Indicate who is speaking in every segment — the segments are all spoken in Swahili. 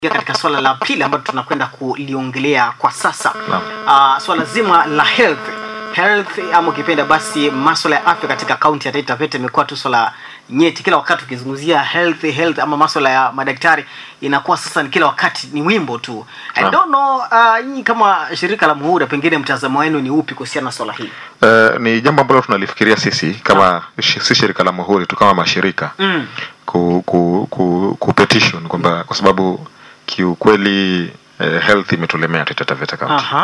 Speaker 1: katika swala la pili ambalo tunakwenda kuliongelea kwa sasa
Speaker 2: Naam.
Speaker 1: uh, swala zima la health health ama ukipenda basi maswala ya afya katika kaunti ya Taita Taveta imekuwa tu swala nyeti kila wakati ukizungumzia health health ama maswala ya madaktari inakuwa sasa ni kila wakati ni wimbo tu I
Speaker 2: Naam.
Speaker 1: don't know uh, nyinyi kama shirika la Muhura pengine mtazamo wenu ni upi kuhusiana na swala hili
Speaker 2: Eh, ni jambo ambalo tunalifikiria sisi kama shi- si shirika la muhuri tu kama mashirika
Speaker 1: mm.
Speaker 2: ku, ku, ku, ku petition kwamba kwa sababu kiukweli eh, health imetulemea Taita Taveta County
Speaker 1: Aha.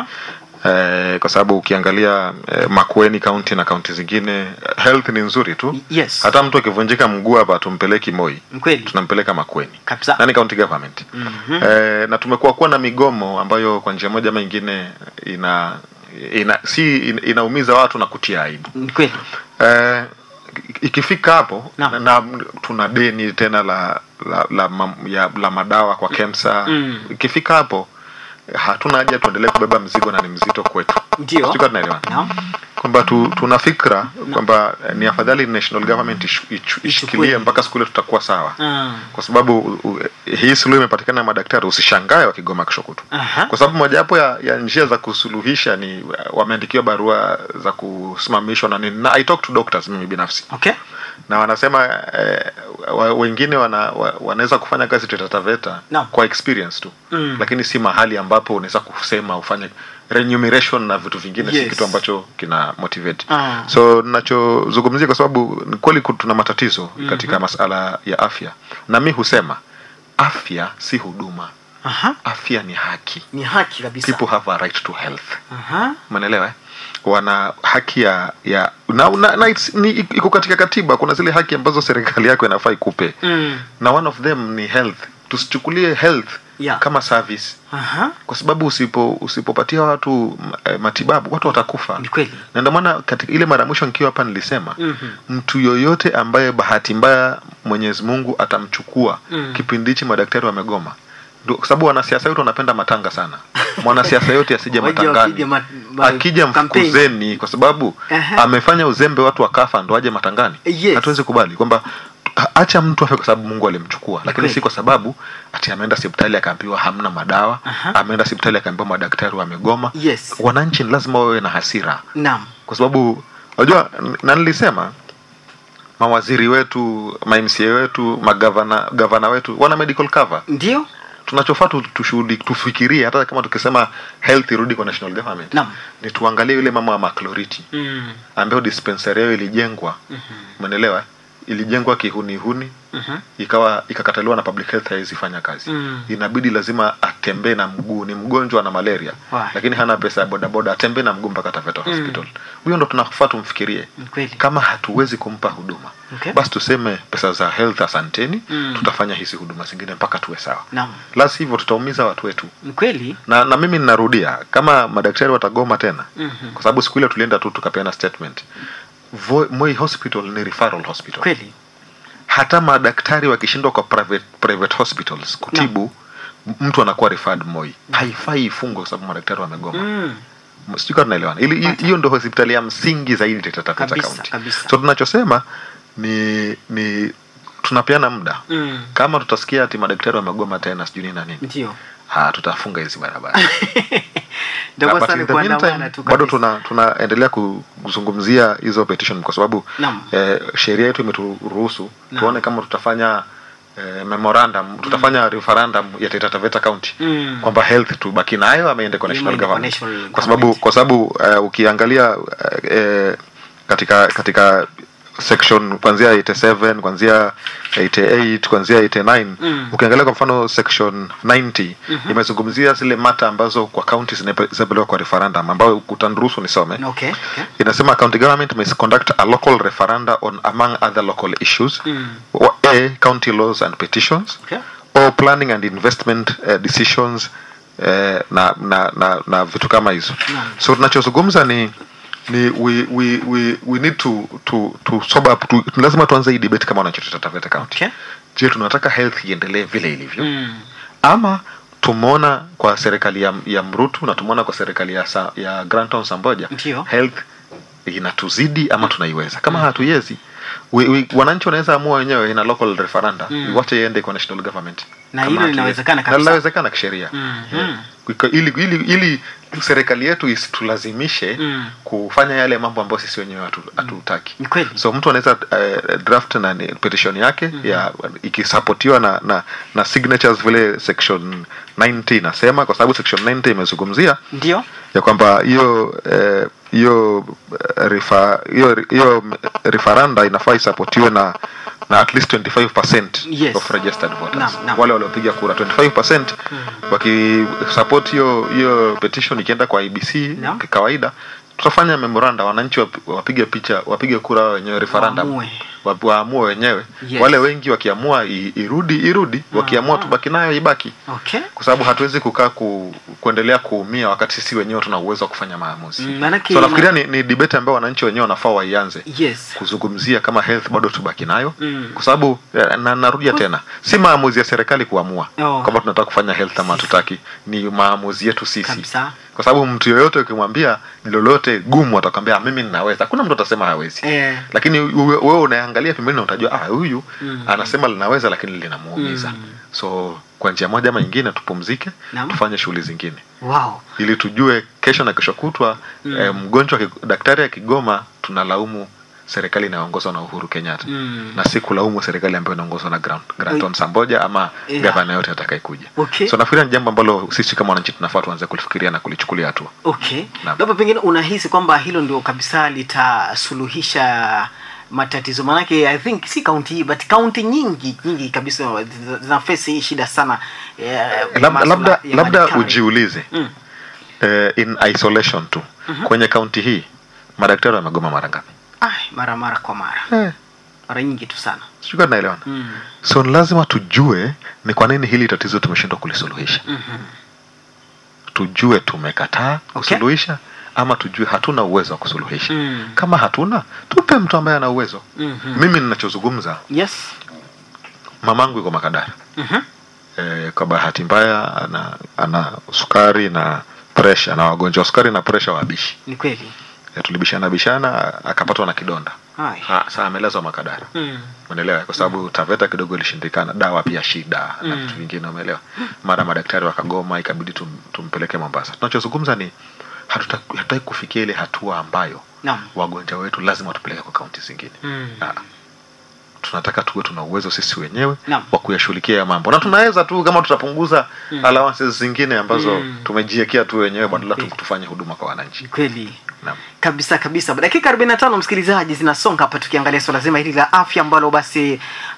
Speaker 2: eh, kwa sababu ukiangalia eh, Makueni County na kaunti zingine eh, health ni nzuri tu
Speaker 1: yes
Speaker 2: hata mtu akivunjika mguu hapa tumpeleki Moi
Speaker 1: Ni kweli
Speaker 2: tunampeleka Makueni
Speaker 1: kabisa
Speaker 2: nani county government
Speaker 1: Mhm.
Speaker 2: eh, na tumekuwa kuwa na migomo ambayo kwa njia moja ama ingine ina ina si ina- inaumiza watu na kutia aibu
Speaker 1: ni kweli
Speaker 2: eh, ikifika hapo
Speaker 1: Naam.
Speaker 2: na, na tuna deni tena la la, la, la, ya, la madawa kwa KEMSA
Speaker 1: Mm.
Speaker 2: ikifika hapo hatuna haja tuendelee kubeba mzigo na ni mzito kwetu
Speaker 1: ndio
Speaker 2: Sijui kama tunaelewana
Speaker 1: Naam.
Speaker 2: kwamba tu, tuna fikra kwamba eh, ni afadhali national government ishu- ichu- ishikilie mpaka siku ile tutakuwa sawa
Speaker 1: Ah.
Speaker 2: kwa sababu u, u, hii suluhu imepatikana na madaktari usishangae wakigoma kesho kutu
Speaker 1: Aha.
Speaker 2: kwa sababu mojawapo ya, ya njia za kusuluhisha ni uh, wameandikiwa barua za kusimamishwa na nini na I talk to doctors mimi binafsi
Speaker 1: okay
Speaker 2: na wanasema eh, wa, wengine wana, wa, wanaweza kufanya kazi Taita Taveta
Speaker 1: Naam.
Speaker 2: kwa experience tu
Speaker 1: Mm.
Speaker 2: lakini si mahali ambapo unaweza kusema ufanye remuneration na vitu vingine si
Speaker 1: Yes.
Speaker 2: kitu ambacho kina motivate
Speaker 1: Ah.
Speaker 2: so nachozungumzia kwa sababu ni kweli ku- tuna matatizo katika masala ya afya na mi husema afya si huduma
Speaker 1: Aha.
Speaker 2: afya ni haki
Speaker 1: ni haki kabisa
Speaker 2: people have a right to health
Speaker 1: Aha.
Speaker 2: umeelewa eh? wana haki ya ya na, na, na it's, ni, iko katika katiba kuna zile haki ambazo serikali yako inafaa ikupe
Speaker 1: Mm.
Speaker 2: na one of them ni health tusichukulie health
Speaker 1: Yeah.
Speaker 2: kama service
Speaker 1: Aha.
Speaker 2: kwa sababu usipo usipopatia watu m- eh, matibabu watu watakufa
Speaker 1: Ni kweli.
Speaker 2: na ndio maana katika ile mara ya mwisho nikiwa hapa nilisema
Speaker 1: Mhm.
Speaker 2: mtu yoyote ambaye bahati mbaya Mwenyezi Mungu atamchukua
Speaker 1: Mm.
Speaker 2: kipindi hichi madaktari wamegoma Ndio, kwa sababu wanasiasa wetu wanapenda matanga sana mwanasiasa yote asije
Speaker 1: Waje
Speaker 2: matangani
Speaker 1: wapige ma- ma-
Speaker 2: akija
Speaker 1: campaign.
Speaker 2: mfukuzeni kwa sababu
Speaker 1: Aha.
Speaker 2: amefanya uzembe watu wakafa ndo aje matangani
Speaker 1: Yes.
Speaker 2: hatuwezi kubali kwamba ha- acha mtu afe kwa sababu Mungu alimchukua lakini
Speaker 1: kweli.
Speaker 2: si kwa sababu ati ameenda hospitali akaambiwa hamna madawa
Speaker 1: Aha.
Speaker 2: ameenda hospitali akaambiwa madaktari wamegoma
Speaker 1: Yes.
Speaker 2: wananchi ni lazima wawe na hasira
Speaker 1: Naam.
Speaker 2: kwa sababu unajua n- na nilisema mawaziri wetu ma MCA wetu magavana gavana wetu wana medical cover
Speaker 1: Ndio?
Speaker 2: tunachofaa tu- tushuhudi tufikirie hata kama tukisema health irudi kwa national government
Speaker 1: Naam.
Speaker 2: ni tuangalie yule mama wa maclority
Speaker 1: Mm.
Speaker 2: ambayo dispensary yao ilijengwa umeelewa ilijengwa kihunihuni ikawa ikakataliwa na public health haiwezi fanya kazi
Speaker 1: Mm.
Speaker 2: inabidi lazima atembee na mguu ni mgonjwa na malaria
Speaker 1: Why?
Speaker 2: lakini hana pesa ya bodaboda atembee na mguu mpaka Taveta hospital huyo ndo tunafaa tumfikirie
Speaker 1: Ni kweli.
Speaker 2: kama hatuwezi kumpa huduma
Speaker 1: Okay.
Speaker 2: basi tuseme pesa za health asanteni
Speaker 1: Mm.
Speaker 2: tutafanya hizi huduma zingine mpaka tuwe sawa
Speaker 1: Naam.
Speaker 2: la sivyo tutaumiza watu wetu
Speaker 1: Ni kweli?
Speaker 2: na, na mimi ninarudia kama madaktari watagoma tena
Speaker 1: Mhm.
Speaker 2: kwa sababu siku ile tulienda tu tukapeana statement Voi- Moi hospital ni referral hospital
Speaker 1: Kweli.
Speaker 2: hata madaktari wakishindwa kwa private, private hospitals kutibu mtu anakuwa referred Moi haifai ifungwe kwa sababu madaktari wamegoma
Speaker 1: Mm.
Speaker 2: sijui kama tunaelewana ili hi- hiyo ndo hospitali ya msingi zaidi Taita Taveta
Speaker 1: Kabisa,
Speaker 2: County
Speaker 1: kabisa.
Speaker 2: so tunachosema ni ni tunapeana muda
Speaker 1: Mm.
Speaker 2: kama tutasikia ati madaktari wamegoma tena sijui nini na nini
Speaker 1: Ndio.
Speaker 2: ha tutafunga hizi barabara
Speaker 1: Ndio
Speaker 2: Na
Speaker 1: kwa
Speaker 2: but
Speaker 1: sana
Speaker 2: in the
Speaker 1: kuandamana
Speaker 2: meantime,
Speaker 1: tu
Speaker 2: bado
Speaker 1: kabisa.
Speaker 2: tuna tunaendelea ku- kuzungumzia hizo petition kwa sababu
Speaker 1: Naam.
Speaker 2: eh, sheria yetu imeturuhusu
Speaker 1: Naam.
Speaker 2: tuone kama tutafanya eh, memorandum tutafanya referendum ya Taita Taveta County
Speaker 1: Mm.
Speaker 2: kwamba health tubaki nayo ama iende kwa national
Speaker 1: Iende kwa
Speaker 2: government
Speaker 1: national
Speaker 2: kwa sababu
Speaker 1: government.
Speaker 2: kwa sababu eh, ukiangalia eh, eh, katika katika section kuanzia 87 kuanzia 88 kuanzia 89
Speaker 1: Mm.
Speaker 2: ukiangalia kwa mfano section 90 imezungumzia zile mata ambazo kwa county zinape- zinapelekwa kwa referendum ambayo utaniruhusu nisome
Speaker 1: Okay. Okay.
Speaker 2: inasema county government may conduct a local referenda on among other local issues
Speaker 1: Mm.
Speaker 2: Wa- a county laws and petitions
Speaker 1: Okay.
Speaker 2: or planning and investment uh, decisions uh, na, na, na, na vitu kama hizo
Speaker 1: Naam.
Speaker 2: so tunachozungumza ni ni we, we, we, we need to, to, to sober up to, lazima tuanze hii debate kama wananchi Taita Taveta County
Speaker 1: Okay.
Speaker 2: je tunataka health iendelee vile ilivyo
Speaker 1: Mm.
Speaker 2: ama tumeona kwa serikali ya, ya Mrutu na tumeona kwa serikali ya, sa, ya Grantown Samboja
Speaker 1: Ndio.
Speaker 2: health inatuzidi ama tunaiweza kama hatuiwezi we, we, wananchi wanaweza amua wenyewe ina local referenda
Speaker 1: Mm.
Speaker 2: iwache iende kwa national government
Speaker 1: Na
Speaker 2: kama
Speaker 1: hilo
Speaker 2: akili-
Speaker 1: linawezekana
Speaker 2: na
Speaker 1: kabisa.
Speaker 2: linawezekana kisheria
Speaker 1: Mhm.
Speaker 2: Yeah. Kuiko- ili, ili, ili serikali yetu isitulazimishe
Speaker 1: Mm.
Speaker 2: kufanya yale mambo ambayo sisi wenyewe hatu- hatutaki
Speaker 1: Ni kweli.
Speaker 2: so mtu anaweza uh, draft na ni- petition yake ya ikisapotiwa na, na na signatures vile section 90 inasema kwa sababu section 90 imezungumzia
Speaker 1: ndio
Speaker 2: ya kwamba hiyo eh, hiyo eh, refa- hiyo hiyo referenda inafaa isapotiwe na na at least 25%
Speaker 1: Yes.
Speaker 2: of registered voters
Speaker 1: Naam, naam.
Speaker 2: wale waliopiga kura 25% wakisupport hiyo hiyo petition ikienda kwa IBC
Speaker 1: Naam.
Speaker 2: kawaida tutafanya memoranda wananchi wap- wapige picha wapige kura wao wenyewe referendum
Speaker 1: Waamue.
Speaker 2: wa- waamue wenyewe
Speaker 1: Yes.
Speaker 2: wale wengi wakiamua i- irudi irudi wakiamua tubaki nayo ibaki
Speaker 1: okay
Speaker 2: kwa sababu hatuwezi kukaa ku, kuendelea kuumia wakati sisi wenyewe tuna uwezo wa kufanya maamuzi
Speaker 1: Mm, maanake
Speaker 2: so
Speaker 1: ina-
Speaker 2: nafikiria ni, ni debate ambayo wananchi wenyewe wanafaa waianze
Speaker 1: yes
Speaker 2: kuzungumzia kama health bado tubaki nayo
Speaker 1: Mm.
Speaker 2: kwa sababu eh, na, narudia tena si maamuzi ya serikali kuamua
Speaker 1: Oh.
Speaker 2: kwamba tunataka kufanya health ama hatutaki ni maamuzi yetu sisi
Speaker 1: kabisa
Speaker 2: kwa sababu mtu yoyote ukimwambia ni lolote gumu atakwambia "Ah, mimi ninaweza hakuna mtu atasema hawezi
Speaker 1: eh,
Speaker 2: lakini uwe- wewe unaangalia pembeni na utajua ah huyu
Speaker 1: Mm.
Speaker 2: anasema linaweza lakini linamuumiza
Speaker 1: Mm.
Speaker 2: so kwa njia moja ama nyingine tupumzike
Speaker 1: Naam.
Speaker 2: tufanye shughuli zingine
Speaker 1: wow
Speaker 2: ili tujue kesho na kesho kutwa
Speaker 1: Mm.
Speaker 2: eh, mgonjwa aki- daktari akigoma tunalaumu serikali inayoongozwa na uhuru kenyatta
Speaker 1: Mm.
Speaker 2: na si kulaumu serikali ambayo inaongozwa na Grant, Granton Samboja ama
Speaker 1: Yeah.
Speaker 2: gavana yote atakayekuja
Speaker 1: Okay.
Speaker 2: so nafikiria ni jambo ambalo sisi kama wananchi tunafaa tuanze kulifikiria na kulichukulia hatua
Speaker 1: okay
Speaker 2: Naam.
Speaker 1: labda pengine unahisi kwamba hilo ndio kabisa litasuluhisha matatizo manake i think si kaunti hii but kaunti nyingi nyingi kabisa zina- zinafesi hii shida sana eh,
Speaker 2: labda
Speaker 1: masuala
Speaker 2: labda,
Speaker 1: ya
Speaker 2: labda
Speaker 1: madaktari.
Speaker 2: ujiulize
Speaker 1: Mm.
Speaker 2: eh, in isolation tu kwenye kaunti hii madaktari wamegoma mara ngapi
Speaker 1: Ai, mara mara kwa mara
Speaker 2: eh,
Speaker 1: mara nyingi tu sana
Speaker 2: sijui kama tunaelewana
Speaker 1: mm.
Speaker 2: so ni lazima tujue ni kwa nini hili tatizo tumeshindwa kulisuluhisha
Speaker 1: Mhm.
Speaker 2: tujue tumekataa
Speaker 1: Okay.
Speaker 2: kusuluhisha ama tujue hatuna uwezo wa kusuluhisha
Speaker 1: Mm.
Speaker 2: kama hatuna tupe mtu ambaye ana uwezo
Speaker 1: Mhm.
Speaker 2: mimi ninachozungumza
Speaker 1: yes
Speaker 2: mamangu yuko makadara
Speaker 1: Mhm.
Speaker 2: e, kwa bahati mbaya ana, ana sukari na presha na wagonjwa wa sukari na presha wabishi
Speaker 1: ni kweli
Speaker 2: e, tulibishana bishana akapatwa na kidonda
Speaker 1: Hai.
Speaker 2: Ha, saa amelazwa makadara
Speaker 1: Mm.
Speaker 2: umeelewa kwa sababu taveta kidogo ilishindikana dawa pia shida na
Speaker 1: Mm.
Speaker 2: vitu vingine umeelewa mara madaktari wakagoma ikabidi tum, tumpeleke mombasa tunachozungumza ni hatuta- hatutaki kufikia ile hatua ambayo
Speaker 1: Naam.
Speaker 2: wagonjwa wetu lazima tupeleke kwa kaunti zingine
Speaker 1: Mm.
Speaker 2: Ah, tunataka tuwe tuna uwezo sisi wenyewe
Speaker 1: Naam.
Speaker 2: wa kuyashughulikia ya mambo na tunaweza tu kama tutapunguza
Speaker 1: Mm.
Speaker 2: allowances zingine ambazo
Speaker 1: Mm.
Speaker 2: tumejiwekea tu wenyewe badala tu
Speaker 1: Okay.
Speaker 2: tufanye huduma kwa wananchi
Speaker 1: Ni kweli
Speaker 2: Naam.
Speaker 1: kabisa kabisa dakika 45 msikilizaji zinasonga hapa tukiangalia swala zima hili la afya ambalo basi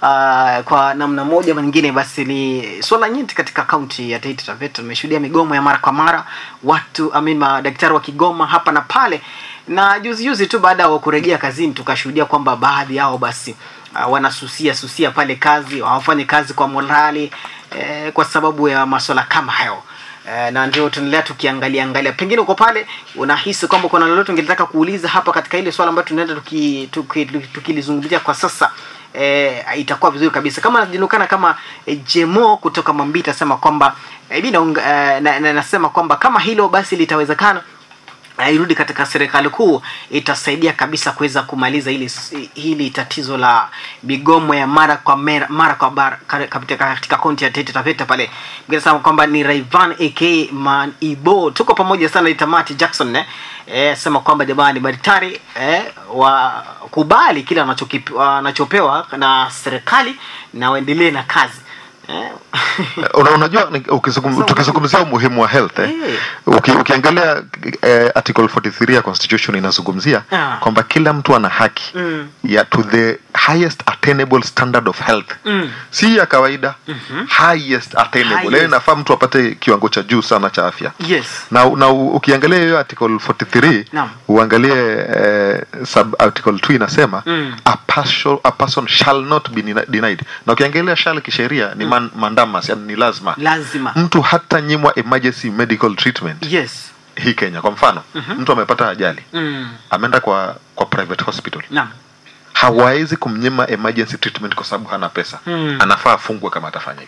Speaker 1: uh, kwa namna moja ama nyingine basi ni swala nyeti katika kaunti ya Taita Taveta tumeshuhudia migomo ya mara kwa mara watu I mean, madaktari wakigoma hapa na pale na juzi juzi tu baada ya kurejea kazini tukashuhudia kwamba baadhi yao basi uh, wanasusia susia pale kazi hawafanyi kazi kwa morali eh, kwa sababu ya maswala kama hayo Eh, na ndio tunaendelea tukiangalia angalia pengine uko pale unahisi kwamba kuna lolote ungetaka kuuliza hapa katika ile swala ambayo tunaenda tukilizungumzia tuki, tuki, tukilizungumzia kwa sasa eh, itakuwa vizuri kabisa kama najulikana kama eh, jemo kutoka mwambita asema kwamba eh, mi naunga- eh, na, na, nasema kwamba kama hilo basi litawezekana na irudi katika serikali kuu itasaidia kabisa kuweza kumaliza hili hili tatizo la migomo ya mara kwa mera, mara kwa bara kare- katika katika kaunti ya Taita Taveta pale ningesema kwamba ni Rayvan AK Man Ibo tuko pamoja sana Itamati Jackson eh, eh sema kwamba jamani madaktari eh, wa kubali kile wanachokipe- wanachopewa na serikali na waendelee na kazi eh.
Speaker 2: Una, unajua ni- ukizungum- tukizungumzia umuhimu wa health eh,
Speaker 1: Eh.
Speaker 2: uki, ukiangalia eh, article 43 ya constitution inazungumzia
Speaker 1: Ah.
Speaker 2: kwamba kila mtu ana haki
Speaker 1: Mm.
Speaker 2: ya to the highest attainable standard of health
Speaker 1: Mm.
Speaker 2: si ya kawaida highest attainable
Speaker 1: Highest.
Speaker 2: yani nafaa mtu apate kiwango cha juu sana cha afya
Speaker 1: yes
Speaker 2: na, na u- ukiangalia hiyo article 43
Speaker 1: Naam.
Speaker 2: uangalie eh, sub article 2 inasema
Speaker 1: Mm.
Speaker 2: a, person, a person shall not be deni- denied na ukiangalia shall kisheria ni man, mandamas yani ni lazima
Speaker 1: lazima
Speaker 2: mtu hata nyimwa emergency medical treatment
Speaker 1: yes
Speaker 2: hii kenya kwa mfano mtu amepata ajali
Speaker 1: mm.
Speaker 2: ameenda kwa kwa private hospital
Speaker 1: naam
Speaker 2: hawawezi kumnyima emergency treatment kwa sababu hana pesa
Speaker 1: Mm.
Speaker 2: anafaa afungwe kama atafanya hivyo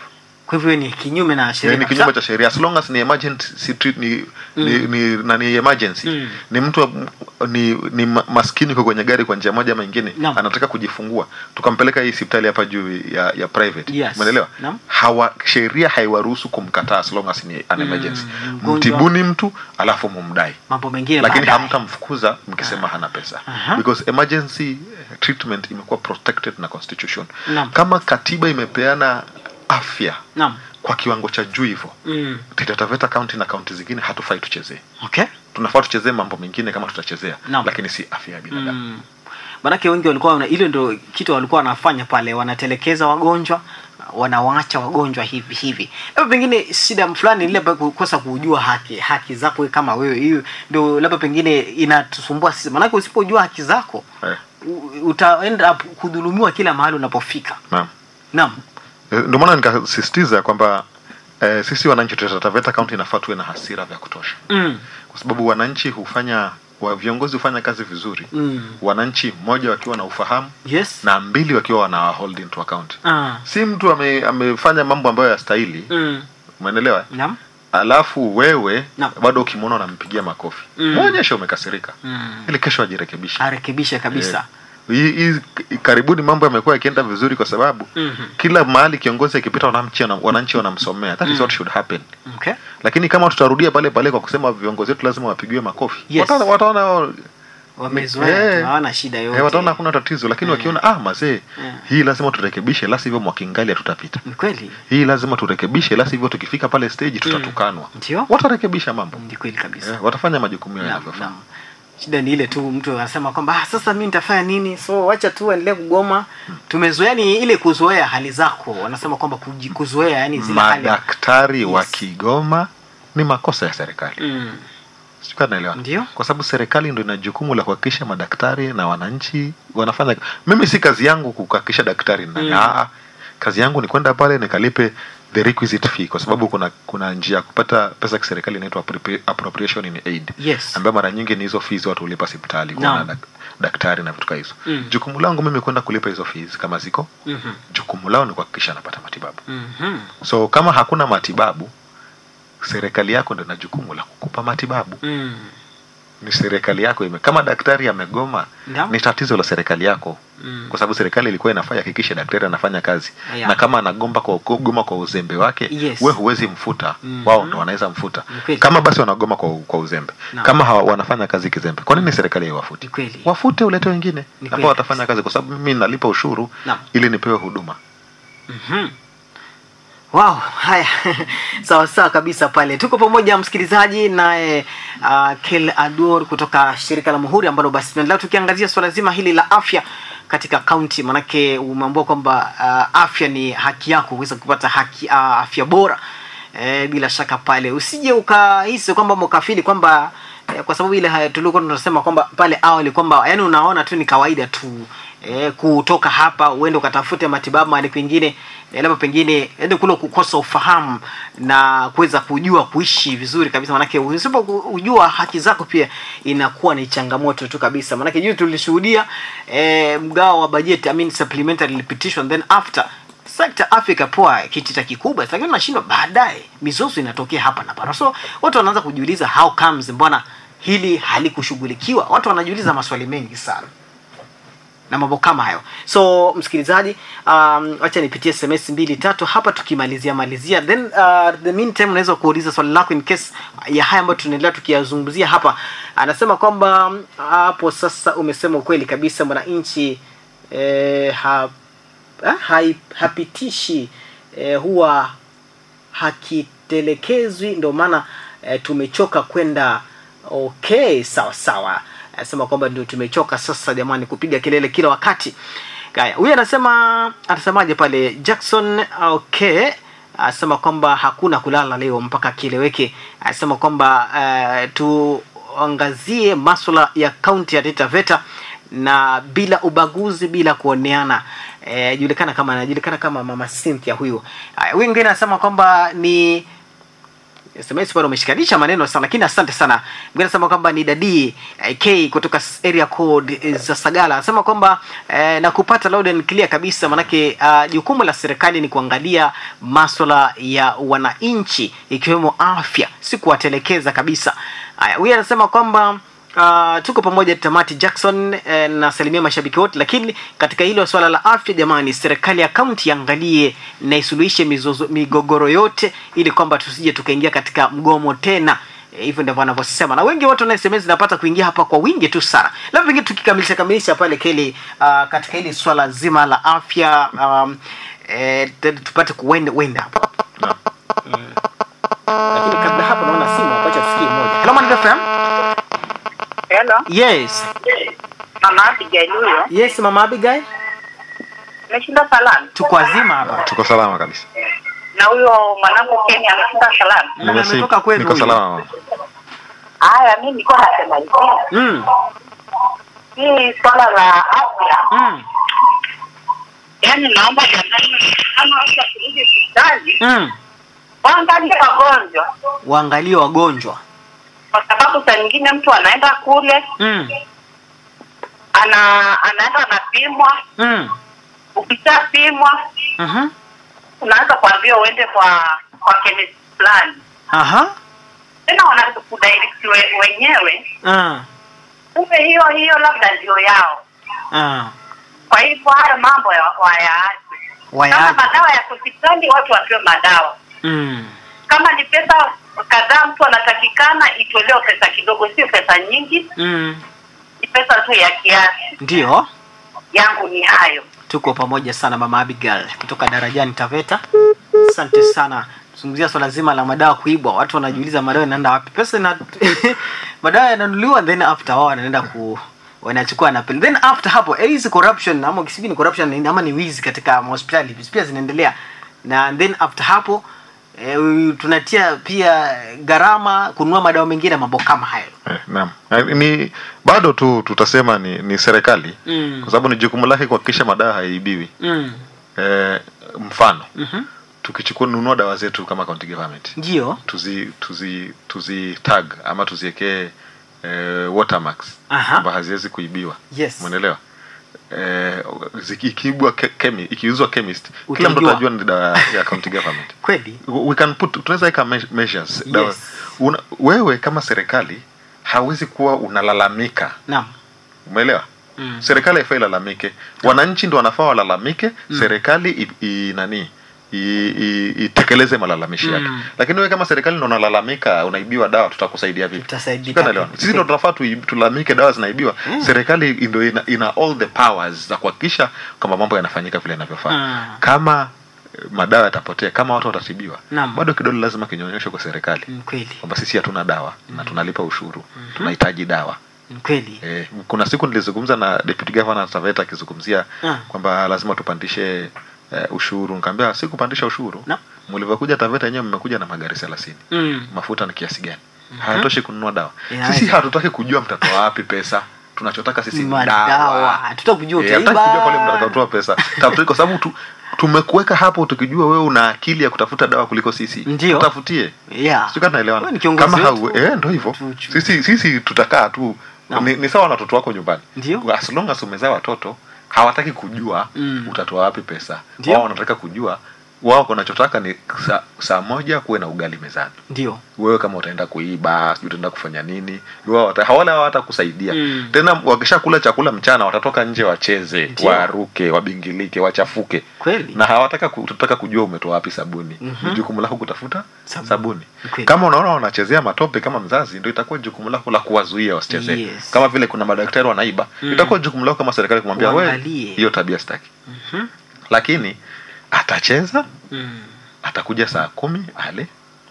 Speaker 1: kwa hivyo ni kinyume na sheria
Speaker 2: ni
Speaker 1: kabisa.
Speaker 2: kinyume cha sheria as long as ni emergency treat, ni, ni, ni, na ni emergency
Speaker 1: Mm.
Speaker 2: ni mtu wa- ni, ni ma- maskini kwa kwenye gari kwa njia moja ama ingine
Speaker 1: Naam.
Speaker 2: anataka kujifungua tukampeleka hii hospitali hapa juu ya, ya private
Speaker 1: Yes.
Speaker 2: umeelewa
Speaker 1: Naam.
Speaker 2: hawa sheria haiwaruhusu kumkataa as long as ni an
Speaker 1: Mm,
Speaker 2: emergency
Speaker 1: mgonjwa.
Speaker 2: mtibuni mtu alafu mumdai
Speaker 1: mambo mengine
Speaker 2: lakini
Speaker 1: baadaye.
Speaker 2: hamtamfukuza mkisema hana pesa
Speaker 1: Aha.
Speaker 2: because emergency treatment imekuwa protected na constitution
Speaker 1: Naam.
Speaker 2: kama katiba imepeana afya
Speaker 1: Naam.
Speaker 2: kwa kiwango cha juu hivyo
Speaker 1: Mm.
Speaker 2: Taita Taveta county na kaunti zingine hatufai tuchezee
Speaker 1: Okay.
Speaker 2: tunafaa tuchezee mambo mengine kama tutachezea
Speaker 1: Naam.
Speaker 2: lakini si afya ya binadamu
Speaker 1: Mm. Manake wengi walikuwa wana, hilo ndio kitu walikuwa wanafanya pale, wanatelekeza wagonjwa, wanawaacha wagonjwa hivi hivi. Labda pengine shida fulani ile labda kukosa kujua haki haki zako wewe kama wewe, hiyo ndio labda pengine inatusumbua sisi, manake usipojua haki zako
Speaker 2: eh,
Speaker 1: u- utaenda kudhulumiwa kila mahali unapofika.
Speaker 2: naam
Speaker 1: Naam.
Speaker 2: Eh, ndio maana nikasisitiza kwamba eh, sisi wananchi Taita Taveta county inafaa tuwe na hasira vya kutosha
Speaker 1: Mm.
Speaker 2: kwa sababu wananchi hufanya wa viongozi hufanya kazi vizuri
Speaker 1: Mm.
Speaker 2: wananchi mmoja wakiwa na ufahamu
Speaker 1: Yes.
Speaker 2: na mbili wakiwa wana hold into account
Speaker 1: Ah.
Speaker 2: si mtu ame, amefanya mambo ambayo yastahili
Speaker 1: Mm.
Speaker 2: umeelewa
Speaker 1: Naam.
Speaker 2: alafu wewe
Speaker 1: Naam.
Speaker 2: bado ukimwona unampigia makofi
Speaker 1: Mm.
Speaker 2: mwonyeshe umekasirika
Speaker 1: Mm.
Speaker 2: ili kesho ajirekebishe
Speaker 1: Arekebishe kabisa.
Speaker 2: Eh, hii hii karibuni mambo yamekuwa yakienda vizuri kwa sababu
Speaker 1: Mhm.
Speaker 2: kila mahali kiongozi akipita wananchi wana- wananchi wanamsomea that is what should happen
Speaker 1: Okay.
Speaker 2: lakini kama tutarudia pale pale kwa kusema viongozi wetu lazima wapigiwe makofi
Speaker 1: Yes.
Speaker 2: wataona wataona
Speaker 1: Wamezoea,
Speaker 2: Eh.
Speaker 1: hawana shida yote.
Speaker 2: eh, wataona hakuna tatizo lakini wakiona ah mazee
Speaker 1: Eh.
Speaker 2: hii lazima turekebishe la sivyo mwakingali hatutapita
Speaker 1: Ni kweli.
Speaker 2: hii lazima turekebishe la sivyo tukifika pale stage tutatukanwa
Speaker 1: Ndio.
Speaker 2: watarekebisha mambo
Speaker 1: Ni kweli kabisa.
Speaker 2: eh, watafanya majukumu yao
Speaker 1: Naam,
Speaker 2: yanavyofaa
Speaker 1: naam. Shida ni ile tu mtu anasema kwamba ah, sasa mimi nitafanya nini? So wacha tu endelee kugoma. Tumezoea ni ile kuzoea hali zako. Wanasema kwamba kuji- kuzoea yani zile hali.
Speaker 2: madaktari wa
Speaker 1: Yes.
Speaker 2: Kigoma ni makosa ya serikali
Speaker 1: Mm.
Speaker 2: Sijui kama naelewa.
Speaker 1: Ndio.
Speaker 2: kwa sababu serikali ndio ina jukumu la kuhakikisha madaktari na wananchi wanafanya mimi si kazi yangu kuhakikisha daktari ni nani
Speaker 1: Mm.
Speaker 2: Ah, kazi yangu ni kwenda pale nikalipe the requisite fee kwa sababu kuna kuna njia ya kupata pesa ya kiserikali inaitwa appropri- appropriation in aid
Speaker 1: Yes.
Speaker 2: ambayo mara nyingi ni hizo fees watu hulipa hospitali kuona
Speaker 1: Naam.
Speaker 2: dak, daktari na vitu kama hizo
Speaker 1: Mm.
Speaker 2: jukumu langu mimi kwenda kulipa hizo fees kama ziko
Speaker 1: Mhm.
Speaker 2: jukumu lao ni kuhakikisha anapata matibabu
Speaker 1: Mhm.
Speaker 2: so kama hakuna matibabu serikali yako ndio ina jukumu la kukupa matibabu
Speaker 1: Mm.
Speaker 2: ni serikali yako ime kama daktari amegoma
Speaker 1: Naam.
Speaker 2: ni tatizo la serikali yako
Speaker 1: Mm.
Speaker 2: kwa sababu serikali ilikuwa inafaa ihakikishe daktari anafanya kazi
Speaker 1: Yeah.
Speaker 2: na kama anagomba kwa goma kwa uzembe wake
Speaker 1: Yes.
Speaker 2: we huwezi mfuta
Speaker 1: Mm.
Speaker 2: wao ndo wanaweza mfuta
Speaker 1: Ni kweli.
Speaker 2: kama basi wanagoma kwa, kwa uzembe
Speaker 1: Naam.
Speaker 2: kama hawa, wanafanya kazi kizembe kwa nini serikali haiwafuti
Speaker 1: Ni kweli.
Speaker 2: wafute ulete wengine
Speaker 1: Ni
Speaker 2: ambao
Speaker 1: kweli.
Speaker 2: watafanya kazi kwa sababu mimi nalipa ushuru
Speaker 1: Naam.
Speaker 2: ili nipewe huduma
Speaker 1: Mhm. Wow, haya sawa sawa kabisa pale. Tuko pamoja msikilizaji naye uh, Kel Ador kutoka shirika la Muhuri ambalo basi tunaendelea tukiangazia swala zima hili la afya katika kaunti, manake umeambiwa kwamba uh, afya ni haki yako kuweza kupata haki uh, afya bora. E, bila shaka pale usije ukahisi kwamba mkafili kwamba eh, kwa sababu ile haya tulikuwa tunasema kwamba pale awali kwamba yani unaona tu ni kawaida tu eh, kutoka hapa uende ukatafute matibabu mahali pengine eh, labda pengine ende kule kukosa ufahamu na kuweza kujua kuishi vizuri kabisa manake usipojua haki zako pia inakuwa ni changamoto tu kabisa manake juu tulishuhudia eh, mgao wa bajeti I mean supplementary ilipitishwa and then after sekta afya ikapoa kitita kikubwa lakini unashindwa baadaye mizozo inatokea hapa na pale so watu wanaanza kujiuliza how comes mbona hili halikushughulikiwa watu wanajiuliza maswali mengi sana na mambo kama hayo so msikilizaji um, wacha nipitie sms mbili tatu hapa tukimalizia malizia then uh, the meantime unaweza kuuliza swali lako in case ya haya ambayo tunaendelea tukiyazungumzia hapa anasema kwamba um, hapo sasa umesema ukweli kabisa mwananchi eh, ha, ha, hai, hapitishi eh, huwa hakitelekezwi ndio maana eh, tumechoka kwenda okay sawa sawa anasema kwamba ndio tumechoka sasa jamani kupiga kelele kila wakati haya huyu anasema anasemaje pale jackson okay anasema kwamba hakuna kulala leo mpaka kieleweke anasema kwamba uh, tuangazie maswala ya kaunti ya Taita Taveta na bila ubaguzi bila kuoneana eh, julikana kama anajulikana kama mama Cynthia huyu haya huyu mwingine anasema kwamba ni SMS bado umeshikanisha maneno sana, lakini asante sana. Mwingine anasema kwamba ni Dadi eh, K kutoka s- area code eh, za Sagala, anasema kwamba eh, na kupata loud and clear kabisa, manake ah, jukumu la serikali ni kuangalia maswala ya wananchi ikiwemo afya, si kuwatelekeza kabisa. Haya, huyu anasema kwamba Uh, tuko pamoja tamati Jackson eh, na salimia mashabiki wote, lakini katika hilo swala la afya, jamani, serikali ya kaunti iangalie na isuluhishe mizozo, migogoro yote ili kwamba tusije tukaingia katika mgomo tena. Eh, hivyo ndivyo wanavyosema, na wengi watu na SMS zinapata kuingia hapa kwa wingi tu sana. Labda pengine tukikamilisha kamilisha pale Keli, uh, katika hili swala zima la afya um, eh, t- tupate kuwenda wenda hapo
Speaker 2: Naam.
Speaker 1: Mm. Lakini kabla hapo naona simu hapa, acha tusikie moja. Hello, Mandela FM.
Speaker 3: Hello,
Speaker 1: Yes.
Speaker 3: mama Abigail huyo.
Speaker 1: Yes, Mama Abigail.
Speaker 3: Ameshinda salama.
Speaker 1: Tuko wazima hapa.
Speaker 2: tuko salama kabisa
Speaker 3: Na huyo mwanangu Kenya ameshinda salama.
Speaker 1: Na
Speaker 2: Nimesi-
Speaker 1: ametoka kwenu
Speaker 2: niko
Speaker 1: huyu.
Speaker 2: salama mama.
Speaker 3: Haya, mimi nilikuwa nasema hivi.
Speaker 1: Mm.
Speaker 3: Hii swala la afya,
Speaker 1: Mm.
Speaker 3: yaani naomba jamani, kama watu wakirudi hospitali
Speaker 1: Mm.
Speaker 3: waangalie wagonjwa,
Speaker 1: Waangalie wagonjwa.
Speaker 3: kwa sababu saa nyingine mtu anaenda kule
Speaker 1: Mm.
Speaker 3: ana anaenda anapimwa,
Speaker 1: Mm.
Speaker 3: ukishapimwa
Speaker 1: Mhm.
Speaker 3: unaanza kuambiwa uende kwa kwa chemist fulani,
Speaker 1: Aha.
Speaker 3: tena wanakudirect we- wenyewe,
Speaker 1: Ah.
Speaker 3: kumbe hiyo hiyo labda ndio yao.
Speaker 1: Ah.
Speaker 3: Kwa hivyo haya mambo ya- wayaache. Kama
Speaker 1: Wayaache.
Speaker 3: madawa ya hospitali, watu wapewe madawa.
Speaker 1: Mm.
Speaker 3: Kama ni pesa kadhaa mtu anatakikana, itolewe pesa kidogo, sio pesa nyingi,
Speaker 1: Mm.
Speaker 3: ni pesa tu ya kiasi.
Speaker 1: Ndio.
Speaker 3: Yangu ni hayo.
Speaker 1: Tuko pamoja sana Mama Abigail kutoka Darajani Taveta. Asante sana. Zungumzia swala zima la madawa kuibwa. Watu wanajiuliza madawa yanaenda wapi? Pesa ina madawa yananunuliwa then after wao wanaenda ku wanachukua na pili. Then after hapo eh, hizi corruption ama kisibi ni corruption ni- ama ni wizi katika hospitali pia zinaendelea. Na then after hapo eh, tunatia pia gharama kununua madawa mengine mambo kama hayo.
Speaker 2: Eh, naam Eh, ni bado tu tutasema ni, ni serikali
Speaker 1: Mm.
Speaker 2: kwa sababu ni jukumu lake kuhakikisha madawa haibiwi
Speaker 1: Mm.
Speaker 2: eh, mfano
Speaker 1: Mhm.
Speaker 2: tukichukua nunua dawa zetu kama county government
Speaker 1: Ndio.
Speaker 2: tuzi tuzi tuzi tag ama tuziekee eh, watermarks
Speaker 1: Aha.
Speaker 2: kwamba haziwezi kuibiwa
Speaker 1: Yes.
Speaker 2: umeelewa eh, ziki- ikiibwa ke, chemi, ikiuzwa chemist kila mtu
Speaker 1: Utajua.
Speaker 2: atajua ni dawa ya county government
Speaker 1: Kweli.
Speaker 2: we can put tunaweza weka me- measures dawa
Speaker 1: Yes.
Speaker 2: una, wewe kama serikali hawezi kuwa unalalamika
Speaker 1: Naam.
Speaker 2: umeelewa
Speaker 1: Mm.
Speaker 2: serikali haifai ilalamike wananchi ndo wanafaa walalamike serikali i, i, nani i- i- itekeleze malalamishi yake
Speaker 1: Mm.
Speaker 2: lakini wewe kama serikali ndo unalalamika unaibiwa dawa tutakusaidia vipi
Speaker 1: Tutasaidika
Speaker 2: Sikuwa naelewa.
Speaker 1: vipi?
Speaker 2: sisi ndo tunafaa tu, tulalamike dawa zinaibiwa serikali ndo ina, ina all the powers za kuhakikisha kwamba mambo yanafanyika vile inavyofaa
Speaker 1: Ah.
Speaker 2: kama eh, madawa yatapotea kama watu watatibiwa
Speaker 1: Naam.
Speaker 2: bado kidole lazima kinyonyeshwe kwa serikali
Speaker 1: Mm, Kweli.
Speaker 2: kwamba sisi hatuna dawa na tunalipa ushuru tunahitaji dawa
Speaker 1: Mm, Kweli.
Speaker 2: Eh, kuna siku nilizungumza na deputy governor Taveta akizungumzia
Speaker 1: Ah.
Speaker 2: kwamba lazima tupandishe eh, ushuru. Nikamwambia si kupandisha ushuru.
Speaker 1: No.
Speaker 2: Mlivyokuja Taveta yenyewe mmekuja na magari 30.
Speaker 1: Mm.
Speaker 2: Mafuta ni kiasi gani? Hayatoshi kununua dawa.
Speaker 1: Inaweza.
Speaker 2: Sisi hatutaki kujua mtatoa wapi pesa. Tunachotaka sisi ni
Speaker 1: Madawa.
Speaker 2: dawa.
Speaker 1: Hatutaki kujua
Speaker 2: Eh, hatutaki
Speaker 1: utaiba.
Speaker 2: kujua pale mtatoa pesa. Tafutie kwa sababu tu, tumekuweka hapo tukijua wewe una akili ya kutafuta dawa kuliko sisi.
Speaker 1: Ndio.
Speaker 2: Tafutie.
Speaker 1: Yeah.
Speaker 2: Sio kama naelewana.
Speaker 1: Wewe ni kiongozi
Speaker 2: Kama
Speaker 1: wetu.
Speaker 2: hau, eh ndio hivyo.
Speaker 1: Tu- tu-
Speaker 2: Sisi sisi tutakaa tu
Speaker 1: Naam.
Speaker 2: ni, ni sawa na watoto wako nyumbani.
Speaker 1: Ndio.
Speaker 2: As long as umezaa watoto hawataki kujua
Speaker 1: Mm.
Speaker 2: utatoa wapi pesa.
Speaker 1: Ndio.
Speaker 2: Wao wanataka kujua wao wanachotaka ni saa, saa moja kuwe na ugali mezani.
Speaker 1: Ndio.
Speaker 2: Wewe kama utaenda kuiba, sijui utaenda kufanya nini, wao wata, hawala hawata kusaidia.
Speaker 1: Mm.
Speaker 2: Tena wakishakula chakula mchana watatoka nje wacheze,
Speaker 1: Ndio.
Speaker 2: waruke, wabingilike, wachafuke.
Speaker 1: Kweli.
Speaker 2: Na hawataka ku- tutaka kujua umetoa wapi sabuni.
Speaker 1: Mhm.
Speaker 2: Ni jukumu lako kutafuta
Speaker 1: Sabuni.
Speaker 2: sabuni.
Speaker 1: Kweli.
Speaker 2: Kama unaona wanachezea matope kama mzazi, ndio itakuwa jukumu lako la kuwazuia wasichezee.
Speaker 1: Yes.
Speaker 2: Kama vile kuna madaktari wanaiba,
Speaker 1: Mm.
Speaker 2: itakuwa jukumu lako kama serikali kumwambia wewe,
Speaker 1: Waangalie.
Speaker 2: hiyo tabia sitaki.
Speaker 1: Mhm.
Speaker 2: Lakini atacheza,
Speaker 1: Mm.
Speaker 2: atakuja saa kumi ale,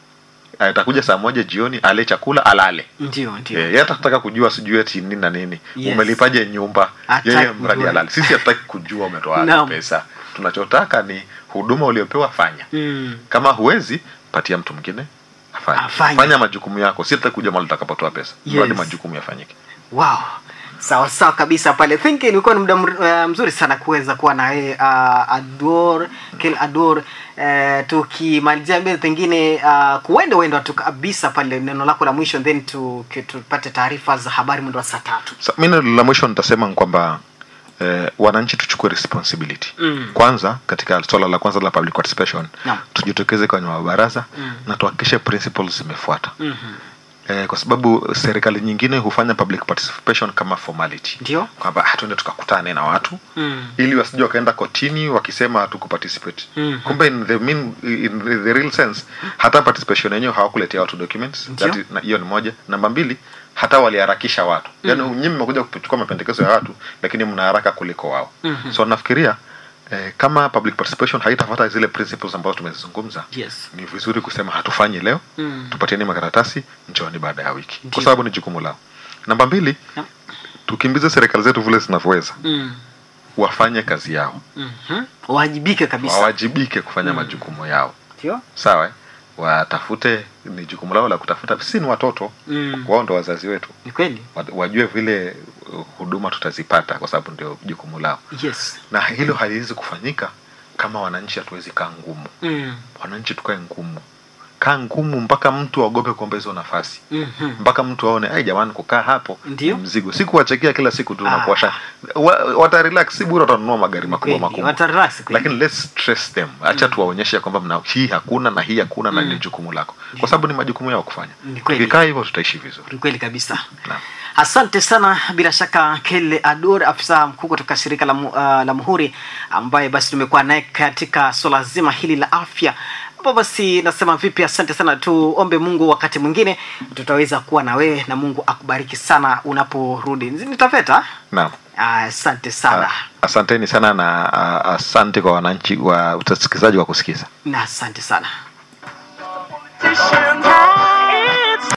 Speaker 2: atakuja saa moja jioni ale chakula alale.
Speaker 1: Ndio, ndio.
Speaker 2: Eh, yeye atataka kujua sijui ati nini na nini
Speaker 1: Yes.
Speaker 2: umelipaje nyumba
Speaker 1: Hataki
Speaker 2: yeye mradi
Speaker 1: kujua.
Speaker 2: alale sisi hatutaki kujua umetoa wapi
Speaker 1: Naam.
Speaker 2: pesa tunachotaka ni huduma uliopewa fanya
Speaker 1: Mm.
Speaker 2: kama huwezi patia mtu mwingine afanye
Speaker 1: Afanye.
Speaker 2: fanya majukumu yako si hatutaki kujua mahali utakapotoa pesa
Speaker 1: Yes.
Speaker 2: mradi majukumu yafanyike
Speaker 1: Wow. sawa sawa kabisa pale think ilikuwa ni muda mr- uh, mzuri sana kuweza kuwa na yeye uh, ador kel ador uh, tukimalizia mbele pengine uh, kuenda uenda tu kabisa pale neno lako la mwisho then tu- ki- tupate taarifa za habari mwendo wa saa tatu
Speaker 2: Sa- mi neno la mwisho nitasema ni kwamba eh, wananchi tuchukue responsibility
Speaker 1: Mm.
Speaker 2: kwanza katika swala la kwanza la public participation
Speaker 1: Naam.
Speaker 2: tujitokeze kwenye mabaraza
Speaker 1: Mm.
Speaker 2: na tuhakikishe principles zimefuata
Speaker 1: Mhm.
Speaker 2: eh, kwa sababu serikali nyingine hufanya public participation kama formality
Speaker 1: ndio
Speaker 2: kwamba "Ah, tuende tukakutane na watu
Speaker 1: Mm.
Speaker 2: ili wasije wakaenda kotini wakisema hatukuparticipate
Speaker 1: Mhm.
Speaker 2: kumbe in the, mean, in the, the real sense hata participation yenyewe hawakuletea watu documents
Speaker 1: Ndio.
Speaker 2: That is- na- hiyo ni moja namba mbili hata waliharakisha watu mm. yaani nyinyi mmekuja kuchukua mapendekezo ya watu lakini mna haraka kuliko wao
Speaker 1: Mhm.
Speaker 2: so nafikiria eh, kama public participation haitafuata zile principles ambazo tumezizungumza
Speaker 1: yes
Speaker 2: ni vizuri kusema hatufanyi leo
Speaker 1: Mm.
Speaker 2: tupatieni makaratasi njooni baada ya wiki
Speaker 1: Ndio.
Speaker 2: kwa sababu ni jukumu lao namba mbili
Speaker 1: Yep.
Speaker 2: tukimbize serikali zetu vile zinavyoweza
Speaker 1: Mm.
Speaker 2: wafanye kazi yao
Speaker 1: Mhm. wajibike kabisa
Speaker 2: wawajibike kufanya majukumu yao
Speaker 1: ndio
Speaker 2: sawa eh? watafute ni jukumu lao la kutafuta si ni watoto
Speaker 1: Mm.
Speaker 2: wao ndo wazazi wetu
Speaker 1: ni kweli
Speaker 2: Wa- wajue vile uh, huduma tutazipata kwa sababu ndio jukumu lao
Speaker 1: yes
Speaker 2: na hilo haliwezi kufanyika kama wananchi hatuwezi kaa ngumu
Speaker 1: mm.
Speaker 2: wananchi tukae ngumu kaa ngumu mpaka mtu aogope kuomba hizo nafasi
Speaker 1: Mhm.
Speaker 2: mpaka mtu aone ai jamani kukaa hapo
Speaker 1: Ndio.
Speaker 2: ni mzigo si kuwachekia kila siku tu
Speaker 1: Ah.
Speaker 2: na kuwasha wa, wata relax si bure watanunua magari makubwa
Speaker 1: Kweli,
Speaker 2: makubwa
Speaker 1: watarelax kweli.
Speaker 2: lakini let's stress them acha tuwaonyeshe ya kwamba mna hii hakuna na hii hakuna na
Speaker 1: Mm.
Speaker 2: ni jukumu lako kwa sababu ni majukumu yao kufanya
Speaker 1: Ni kweli.
Speaker 2: tukikaa hivyo tutaishi vizuri
Speaker 1: ni kweli kabisa
Speaker 2: Naam.
Speaker 1: asante sana bila shaka kele ador afisa mkuu kutoka shirika la, mu- uh, la muhuri ambaye basi tumekuwa naye katika swala zima hili la afya ambapo basi nasema vipi asante sana tuombe mungu wakati mwingine tutaweza kuwa na wewe na mungu akubariki sana unaporudi nitafeta
Speaker 2: naam
Speaker 1: asante sana
Speaker 2: Ah, asanteni sana na ah, asante kwa wananchi wa utasikilizaji wa kusikiza
Speaker 1: na asante sana
Speaker 4: Politicians